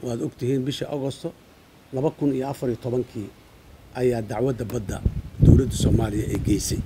waad ogtihiin bishii agosto laba kun iyo afar iyo tobankii ayaa dacwadda badda dowladda soomaaliya ay geysay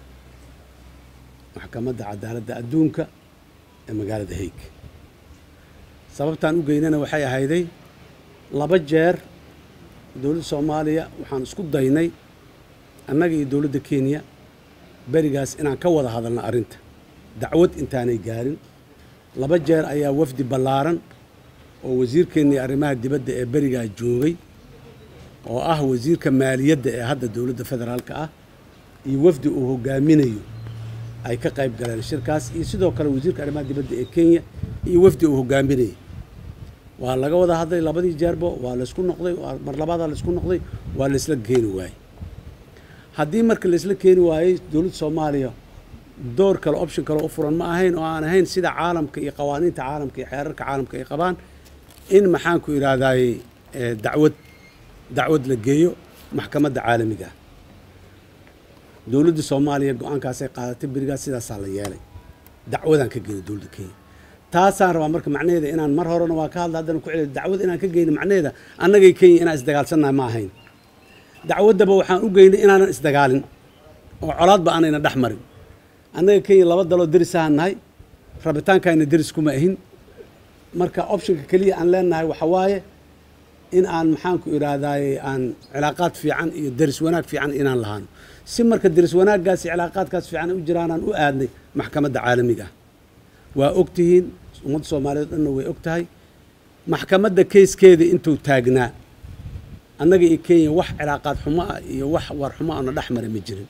maxkamadda cadaaladda adduunka ee magaalada haig sababtaan u geynana waxay ahayday laba jeer dowladda soomaaliya waxaan isku daynay annaga iyo dowladda kenya berigaas inaan ka wada hadalno arrinta dacwad intaanay gaarin laba jeer ayaa wafdi ballaaran oo wasiirkeennii arrimaha dibadda ee berigaa joogay oo ah wasiirka maaliyadda ee hadda dowladda federaalka ah iyo wafdi uu hogaaminayo ay ka qayb galeen shirkaas iyo sidoo kale wasiirka arrimaha dibadda ee kenya iyo wafdi uu hogaaminayay waa laga wada hadlay labadii jeerbo waa laysku noqday mar labaadaa laysku noqday waa laysla keeni waayey haddii marka laysla keeni waayey dowladda soomaaliya door kale option kale u furan ma ahayn oo aan ahayn sida caalamka iyo qawaaniinta caalamka iyo xeerarka caalamka ay qabaan in maxaanku idhaahdaye dacwad dacwad la geeyo maxkamadda caalamiga ah dowladda soomaaliya go-aankaasay qaadatay berigaas sidaasaa la yeelay dacwadaan ka geyna dowladda kenya taasaan rabaa marka macnaheeda inaan mar horena waa ka hadla haddana ku celiyo dacwad inaan ka geyno macnaheeda annagay kenya inaan isdagaalsannahay ma ahayn dacwaddaba waxaan u geynay inaanan isdagaalin oo colaadba aanayna dhex marin annaga kenya laba daloo derisahaan nahay rabitaankayna deris kuma ahin marka optionka keliya aan leenahay waxa waaye in aan maxaanku idhaahdaye aan cilaaqaad fiican iyo deris wanaag fiican inaan lahaano si marka deris wanaaggaas iyo cilaaqaadkaas fiican u jiraanaan u aadnay maxkamadda caalamiga ah waa og tihiin ummadda soomaaliyeed dhanna way og tahay maxkamadda keyskeeda intuu taagnaa annaga iyo kenya wax cilaaqaad xumo ah iyo wax war xumo ana dhex mara ma jirin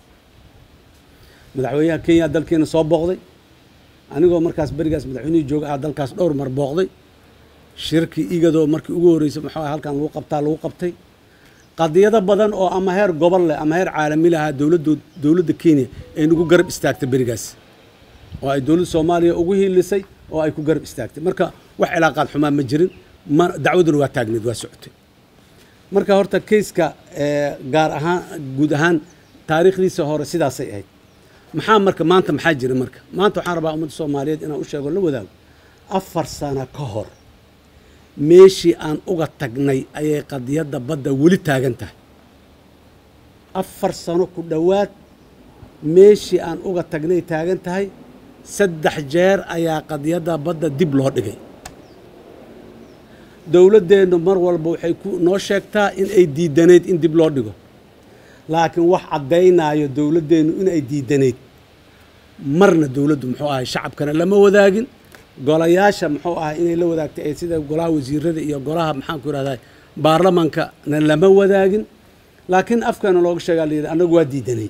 madaxweynaha kenya dalkeena soo booqday anigoo markaas berigaas madaxweynihii jooga ah dalkaas dhowr mar booqday shirkii igadoo markii ugu horreysay maxaa halkan lagu qabtaa lagu qabtay qadiyado badan oo ama heer gobol leh ama heer caalami lahaa dowladdu dowladda kenya ay nagu garab istaagtay berigaas oo ay dowladda soomaaliya ugu hiilisay oo ay ku garab istaagtay marka wax cilaaqaad xumaa ma jirin ma dacwaduna waa taagneed waa socotay marka horta kayska gaar ahaan guud ahaan taariikhdiisa hore sidaasay ahayd maxaa marka maanta maxaa jira marka maanta waxaan rabaa ummadda soomaaliyeed inaan u sheego la wadaago afar sano ka hor meeshii aan uga tagnay ayay qadiyadda badda weli taagan tahay afar sano ku dhowaad meeshii aan uga tagnay taagan tahay saddex jeer ayaa qadiyadda badda dib loo dhigay dowladdeennu mar walba waxay ku noo sheegtaa in ay diidanayd in dib loo dhigo laakiin wax caddaynaayo dowladdeennu in ay diidanayd marna dowladdu muxuu ahay shacabkana lama wadaagin golayaasha muxuu ahay inay la wadaagtay ee sida golaha wasiirada iyo golaha maxaanku idhahdaa baarlamankana lama wadaagin laakiin afkana looga sheegaa layidhi annagu waa diidanayd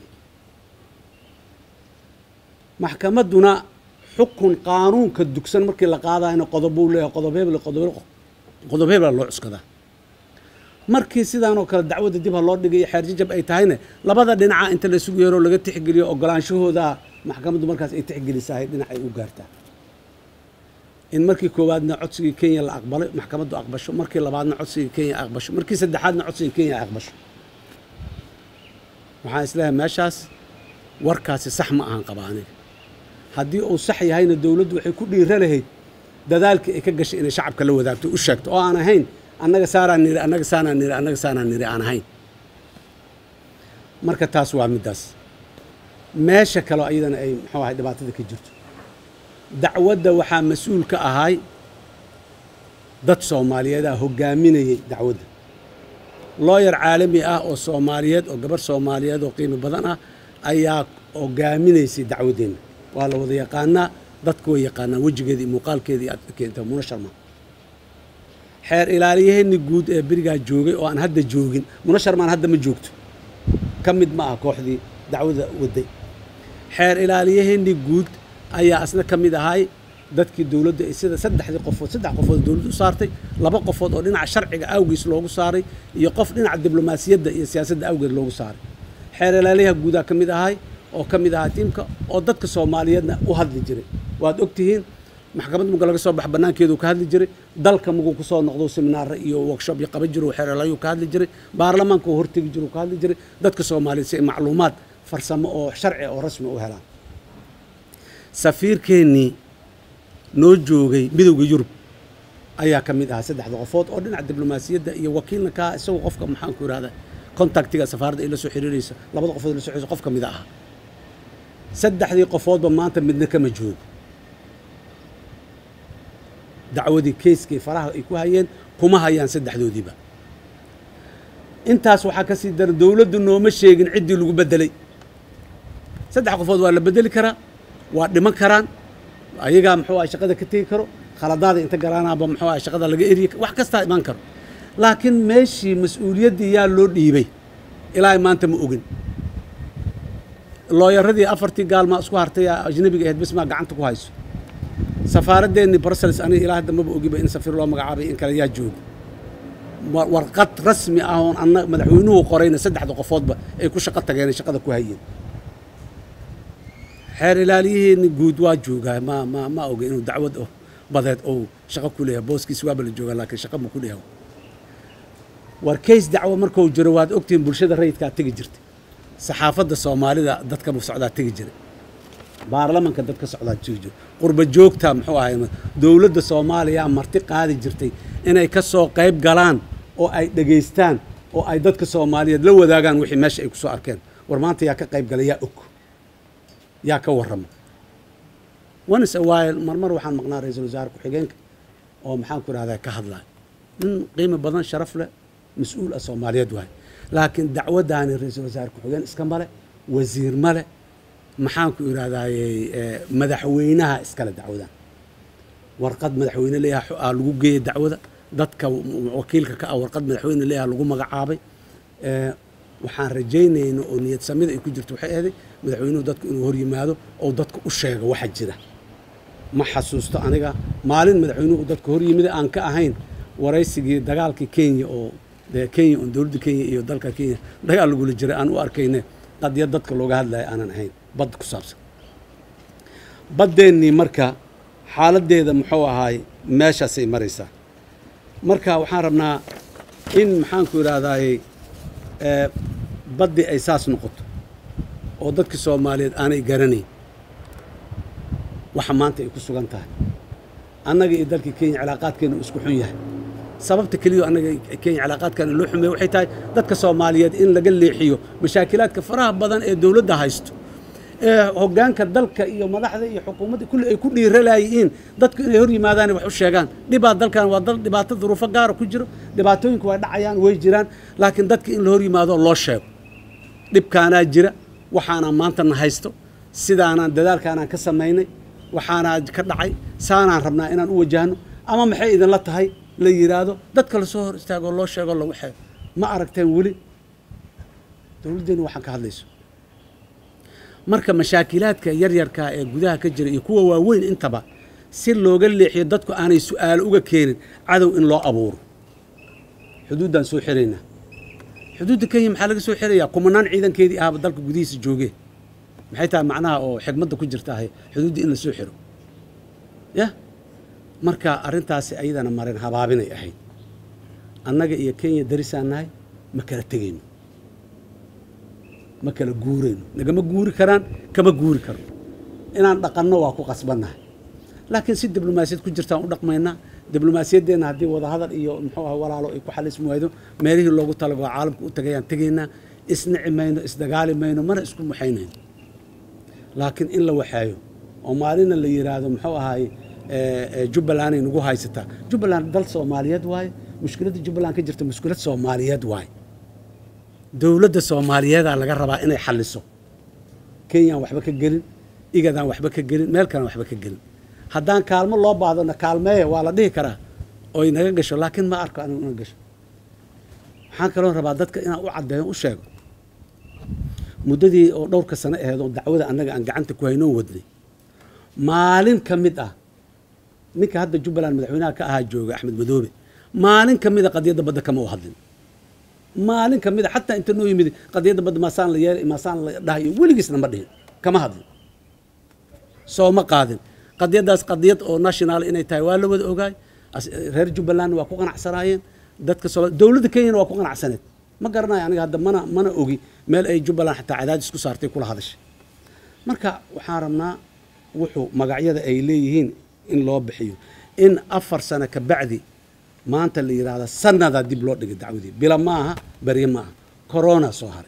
maxkamadduna xukun qaanuunka dugsan markii la qaadayna qodobuu leeyahay qodob hebel qodob qodob hebela loo cuskadaa markii sidaanoo kale dacwadda dib ha loo dhigayo xeerjajab ay tahayna labada dhinaca inta la isugu yeeroo laga tixgeliyo ogolaanshahooda maxkamaddu markaas ay tixgelisahay dhinacay u gaartaa in markii koowaadna codsigii kenya la aqbalay maxkamaddu aqbasho markii labaadna codsigii kenya aqbasho markii saddexaadna codsigii kenya aqbasho waxaan isleeyahay meeshaas warkaasi sax ma ahan qaba aniga haddii uu sax yahayna dowladdu waxay ku dhiira lahayd dadaalkii ay ka gashay inay shacabka la wadaagto u sheegto oo aan ahayn annaga saaraan niri annaga saanaan niri annaga saanaan niri aan ahayn marka taas waa middaas meesha kaleo iyadana ay muxuu ahay dhibaatada ka jirto dacwadda waxaa mas-uul ka ahay dad soomaaliyeedaa hoggaaminayay dacwadda looyar caalami ah oo soomaaliyeed oo gabarh soomaaliyeed oo qiimo badan ah ayaa hoggaaminaysay dacwaddeenna waa la wada yaqaanaa dadku way yaqaanaan wejigeeda iyo muuqaalkeeda iyo adkeenta muna sharma xeer ilaaliyaheenni guud ee berigaa joogay oo aan hadda joogin muna sharmaan hadda ma joogto ka mid ma ah kooxdii dacwada waday xeer ilaaliyaheenni guud ayaa asna ka mid ahay dadkii dowladda sida saddexdii qofood saddex qofood dowladda u saartay laba qofood oo dhinaca sharciga awgiis loogu saaray iyo qof dhinaca diblomaasiyadda iyo siyaasadda awgeed loogu saaray xeer ilaaliyaha guudaa ka mid ahay oo ka mid ahaa tiimka oo dadka soomaaliyeedna u hadli jiray waad og tihiin maxkamad muga laga soo bax bannaankeedu ka hadli jiray dalka muguu ku soo noqdo seminaare iyo workshop iyo qaban jiro xeer ilaaliyu ka hadli jiray baarlamaanka oo hortegi jiru ka hadli jiray dadka soomaaliyeed si ay macluumaad farsamo oo sharci oo rasmi u helaan safiirkeennii noo joogay midowda yurub ayaa ka mid ahaa saddexda qofood oo dhinaca diblomaasiyadda iyo wakiilna ka ah isagoo qofka maxaanku irahda contactiga safaaradda ay la soo xiriiraysa labada qofood la soo xiriiraysa qof ka mid ahaa saddexdii qofoodba maanta midna kama joogo dacwadii keyskii faraha ay ku hayeen kuma hayaan saddexdoodiiba intaas waxaa ka sii daran dowladdu nooma sheegin ciddii lagu beddelay saddex qofood waa la beddeli karaa waa dhiman karaan ayagaa muxuu ah shaqada ka tegi karo khaladaada inta galaanaaba muxuu ah shaqada laga eriyi wax kastaa imaan karo laakiin meeshii mas-uuliyaddii yaa loo dhiibay ilaa maanta ma ogin looyaradii afartii gaalmaa isku hartay ajnabiga ahayd bismaa gacanta ku hayso safaaraddeenni brussels aniga ilaa hadda maba ogiba in safiir loo magacaabay in kale yaa jooga warqad rasmi ah oon anna madaxweynuhu qorayna saddexda qofoodba ay ku shaqo tageen ay shaqada ku hayeen xeer ilaaliyihiini guud waa joogaa ma ma ma oga inuu dacwad oh badeed ou shaqo ku leeyahay booskiisi waaba la joogaa laakiin shaqa ma ku leeyahay war kays dacwo markuu jiro waad ogtihiin bulshada rayidkaa tegi jirtay saxaafadda soomaalida dadka socdaa tegi jiray baarlamanka dadka socdaa tegi jiray qurba joogta muxuu ahay dowladda soomaaliya marti qaadi jirtay inay ka soo qayb galaan oo ay dhegaystaan oo ay dadka soomaaliyeed la wadaagaan wixii meesha ay ku soo arkeen war maanta yaa ka qayb galay yaa og yaa ka warrama once a while marmar waxaan maqnaa ra-iisul wasaare ku-xigeenka oo maxaan ku idhahdaa ka hadlaya nin qiimi badan sharaf leh mas-uul ah soomaaliyeed waaye laakiin dacwaddaani ra-iisul wasaare ku-xigeen iska male wasiir male maxaan ku idhahdaaye madaxweynaha iskale dacwadan warqad madaxweyne leeyaha aa lagu geeyey dacwada dadka wakiilka ka ah warqad madaxweyne leeyaha lagu magacaabay waxaan rajaynayna oo niyad samida ay ku jirto waxay ahday madaxweynuhu dadku inuu hor yimaado oo dadka u sheego waxa jira ma xasuusto aniga maalin madaxweynuhu dadka hor yimid aan ka ahayn waraysigii dagaalkii kenya oo dee kenya oo dowladda kenya iyo dalka kenya dagaal lagula jiray aan u arkayne qadiyad dadka looga hadlaya aanan ahayn badda ku saabsan baddeennii marka xaaladdeeda muxuu ahaay meeshaasay maraysaa marka waxaan rabnaa in maxaanku idhahdaaye baddii ay saas noqoto oo dadkii soomaaliyeed aanay garanayn waxa maanta ay ku sugan tahay annaga iyo dalkii kenya cilaaqaadkeena uu isku xun yahay sababta keliyo annaga kenya cilaaqaadkeena loo xumeeyo waxay tahay dadka soomaaliyeed in laga leexiyo mashaakilaadka faraha badan ee dowladda haysto ee hoggaanka dalka iyo madaxda iyo xukuumadda kulli ay ku dhiiralayiin dadku inay hor yimaadaan wax u sheegaan dhibaa dalkan waa dal dhibaato duruufo gaara ku jiro dhibaatooyinku way dhacayaan way jiraan laakiin dadka in la hor yimaado loo sheego dhibkaanaa jira waxaanaan maanta na haysto sidaanaan dadaalkaanaan ka samaynay waxaanaa ka dhacay saanaan rabnaa inaan u wajahno ama maxay idinla tahay la yidhaahdo dadka lasoo hor istaagoo loo sheego lagu xeego ma aragteen weli dowladdeennu waxaan ka hadlayso marka mashaakilaadka yaryarka ee gudaha ka jira iyo kuwa waaweyn intaba si looga leexiyo dadku aanay su-aalo uga keenin cadow in loo abuuro xuduuddaan soo xiraynaa xuduudda kenya maxaa laga soo xirayaa kumanaan ciidankeedii ahaba dalka gudihiisa joogee maxay tahay macnaha oo xigmadda ku jirta ahay xuduudda in la soo xiro yah marka arrintaasi ayadana maren habaabinay ahayd annaga iyo kenya darisaan nahay ma kala tegayno ma kala guurayno nagama guuri karaan kama guuri karo inaan dhaqanno waa ku qasbannahay laakiin si diblomaasiyad ku jirtaan u dhaqmaynaa diblomaasiyaddeenna haddii wadahadal iyo muxuu ah walaalo ay ku xalismi waydo meelihii loogu talagoo caalamka u tagayaan tegaynaa isnici mayno isdagaali mayno mana isku muxaynayno laakiin in la waxeeyo oo maalina la yidhaahdo muxuu ahaaye jubbalanday nagu haysataa jubbaland dal soomaaliyeed waaye mushkiladda jubbaland ka jirta mushkilad soomaaliyeed waaye dowladda soomaaliyeedaa laga rabaa inay xalliso kenyaan waxba ka gelin igadaan waxba ka gelin meel kalaan waxba ka gelin haddaan kaalmo loo baahdona kaalmeeya waa la dhihi karaa oy naga gasho laakiin ma arko anigu ina gasho waxaan kaloo rabaa dadka inaan u caddeeyo u sheego muddadii oo dhowrka sano aheed oo dacwada annaga aan gacanta ku haynoon wadnay maalin ka mid ah ninka hadda jubbaland madaxweynaha ka ahaa jooga axmed madoobe maalin ka mid a qadiyadda badda kama u hadlin maalin ka mid a xataa inta noo yimid qadiyadda badda maasaan la yeelay maasaan la dhahayo weligiisna ma dhihin kama hadlin soo ma qaadin qadiyaddaas qadiyad oo national inay tahay waa la wada ogaay reer jubbaland waa ku qanacsanaayeen dadka soo dowladda kenyana waa ku qanacsaneed ma garanayo aniga hadda mana mana ogi meel ay jubbaland xataa cadaadis ku saartay kula hadashay marka waxaan rabnaa wuxuu magacyada ay leeyihiin in loo bixiyo in afar sano ka bacdi maanta la yidhaahda sannadaa dib loo dhigay dacwadii bila ma aha berye ma aha corona soo haray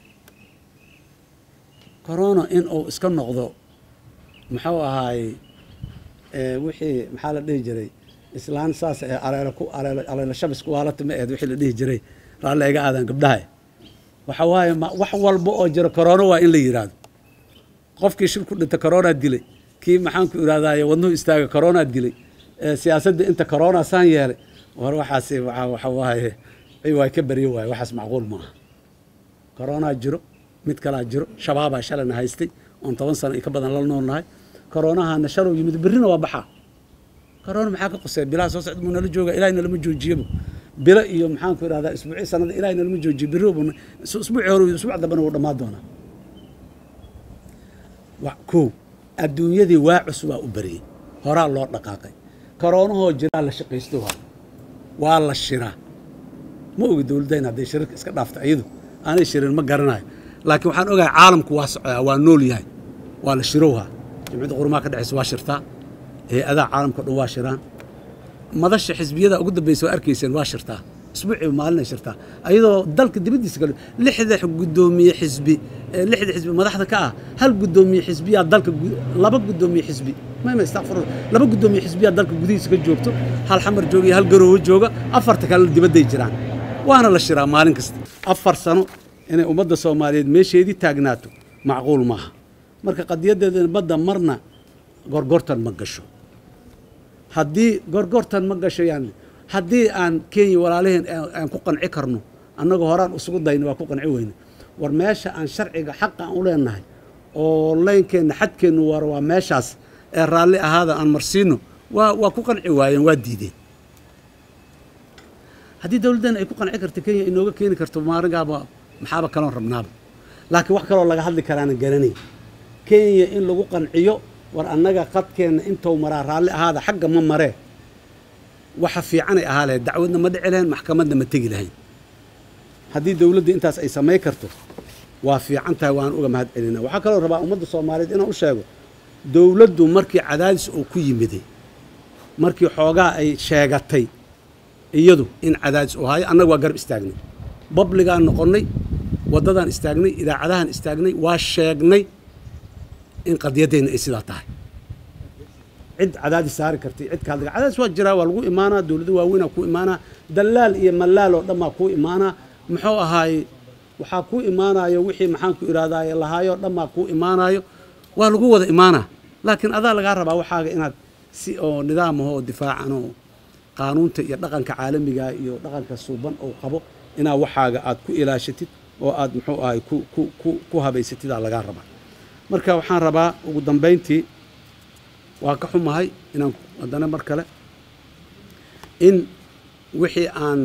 corona in uu iska noqdo muxuu ahaay wixii maxaa la dhihi jiray islaan saas ee aleelo ku aleelo aleelo shabis ku haalata ma aheed wixii la dhihi jiray raalli iga aadan gabdhaha waxa waaye ma wax walba oo jira corona waa in la yidhaahdo qofkii shil ku dhinta corona dilay kii maxaan ku idhahdaaye wadnuhu istaaga corona dilay siyaasadda inta corona saan yeelay war waxaas waxa waaye waa ka baryo waaye waxaas macquul maaha corona jiro mid kalaa jiro shabaabaa shalana haystay oon toban sano iyo ka badan la noolnahay koronahana shalow yimid berrina waa baxaa corona maxaa ka qusay bilaha soo socda buu nala jooga ilahay nalama joojiyaba bilo iyo maxaan ku idhahdaa isbuucii sanada ilahay nalama joojiyo berri buu isbuucii hore isbuuc dambana wuu dhammaan doonaa kow adduunyadii waa cusubaa u bariyey horaa loo dhaqaaqay koronahoo jiraa la shaqaysto waa waa la shiraa ma ogi dowladdayn hadday shirarka iska dhaafta iyadu aanay shirin ma garanayo laakiin waxaan ogahay caalamku waa socdaa waa nool yahay waa la shirowhaa jimciyadda qurumaha ka dhexaysa waa shirtaa hay-adaha caalamka o dhan waa shiraan madasha xisbiyada ugu dambaysa waa arkayseen waa shirtaa isbuuciiba maalinay shirtaa ayadoo dalka dibaddiisa kale lixda guddoomiye xisbi lixda xisbi madaxda ka ah hal guddoomiye xisbiyaa dalka laba guddoomiye xisbi mayma istakfir laba guddoomiye xisbiyaa dalka gudihiisa ka joogto hal xamar jooga iyo hal garoowo jooga afarta kalena dibadday jiraan waana la shiraa maalin kasta afar sano inay ummadda soomaaliyeed meesheedii taagnaato macquul maaha marka qadiyaddeeda badda marna gorgortan ma gasho haddii gorgortan ma gasho yani haddii aan kenya walaalaheen aan ku qanci karno annaga horaan isugu dayna waa ku qanci weyne war meesha aan sharciga xaqa aan u leenahay oo leynkeenna xadkeennu war waa meeshaas ee raalli ahaada aan marsiino waa waa ku qanci waayeen waa diideen haddii dowladdeena ay ku qanci karto kenya inooga keeni karto maaringaaba maxaaba kaloon rabnaaba laakiin wax kaloo laga hadli karaana garanay kenya in lagu qanciyo war annaga qadkeenna intou maraa raalli ahaada xagga ma maree waxa fiicanay ahaa lahayd dacwadna ma dhici lahayn maxkamadna ma tegi lahayn haddii dowladda intaas ay samay karto waa fiican tahay waan uga mahad celinaa waxaa kaloo rabaa ummadda soomaaliyeed inaan u sheego dowladdu markii cadaadis uu ku yimiday markii xoogaa ay sheegatay iyadu in cadaadis uu hayo annaga waa garab istaagnay babligaan noqonnay waddadaan istaagnay idaacadahaan istaagnay waa sheegnay in qadiyaddeenna ay sidaa tahay cid cadaadis saari kartay cid ka hadli cadaadis waa jiraa waa lagu imaanaa dowlado waaweynaa ku imaanaa dallaal iyo mallaal oo dhan baa kuu imaanaa muxuu ahaaye waxaa kuu imaanayo wixii maxaan ku idhahdaaye lahaayoo dhan baa kuu imaanayo waa lagu wada imaanaa laakiin adaa lagaa rabaa waxaaga inaad si oo nidaamaho oo difaacan oo qaanuunta iyo dhaqanka caalamiga iyo dhaqanka suuban oo qabo inaa waxaaga aad ku ilaashatid oo aad muxuu ahay ku ku ku ku habaysatidaa lagaa rabaa marka waxaan rabaa ugu dambayntii waa ka xumahay inaan haddana mar kale in wixii aan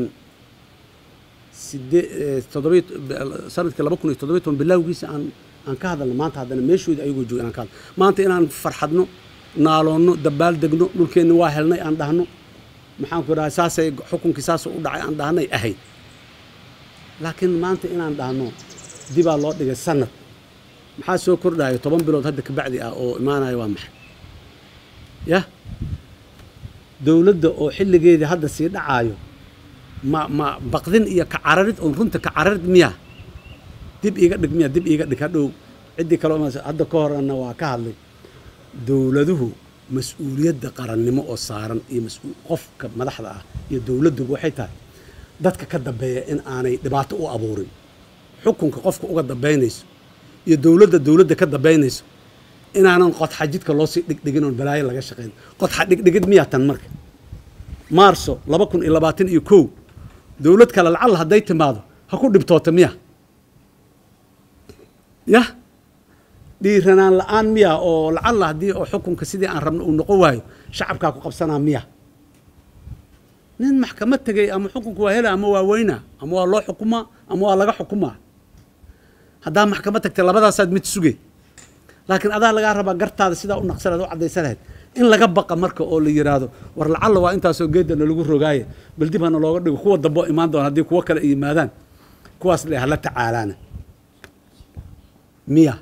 sidee toddobiy sanadkii laba kun iyo toddobiy toban bilaawgiisa aan aan ka hadalno maanta haddana meeshoodi ayagoo jooga inaan ka hadlo maanta inaan farxadno naaloonno dabaal degno dhulkeenni waa helnay aan dhahno maxaan ku dhahay saasay xukunkii saas u dhacay aan dhahnay ahayd laakiin maanta inaan dhahno dibaa loo dhigay sanad maxaa soo kordhaya toban bilood hadda ka bacdi ah oo imaanaya waa maxay yah dowladda oo xilligeedii hadda sii dhacaayo ma ma baqdin iyo kacararid oon runta kacararid miya dib iiga dhig miya dib iiga dhig hadhow ciddii kale hadda ka horena waa ka hadlay dowladuhu mas-uuliyadda qarannimo oo saaran iyo mas-uul qofka madaxda ah iyo dowladduba waxay tahay dadka ka dambeeya in aanay dhibaato u abuurin xukunka qofka uga dambaynayso iyo dowladda dowladda ka dambaynayso inaanan qodxa jidka loo sii dhigdhigin oon balaayo laga shaqayn qodxa dhigdhigid miyaa tan marka maarso laba kun iyo labaatan iyo kow dowlad kale lacalla hadday timaado ha ku dhibtoota miya yah dhiiranaan la-aan miya oo lacalla haddii oo xukunka sidii aan rabno uu noqon waayo shacabkaa ku qabsanaa miya nin maxkamad tegay ama xukunka waa hela ama waa weynaa ama waa loo xukumaa ama waa laga xukumaa haddaa maxkamad tagtay labadaasaad mid sugay laakiin adaa lagaa rabaa gartaada sidaa u naqsanaad u caddaysan lahayd in laga baqa marka oo la yidhaahdo war lacalla waa intaasoo geedana lagu rogaaye bal dib hana looga dhigo kuwa dambe oo imaan doona haddii kuwo kale ay yimaadaan kuwaas le hala tacaalaana miya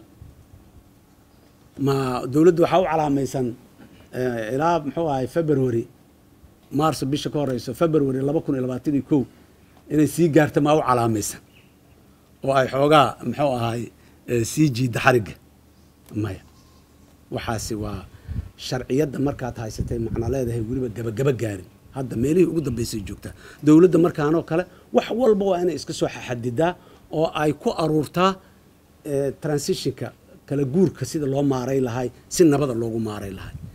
ma dowladdu waxaa u calaamaysan ilaa muxuu ahay february maarso bisha ka horeyso february laba kun iyo labaatan iyo kow inay sii gaarta maa u calaamaysan oo ay xoogaa muxuu ahaay sii jiidda xarigga maya waxaasi waa sharciyadda markaad haysatay macna leedahay weliba gabagaba gaarin hadda meelihii ugu dambaysay joogtaa dowladda markaanoo kale wax walba waa inay iska soo xadidaa oo ay ku aruurtaa transitionka kala guurka sida loo maaray lahay si nabada loogu maaray lahay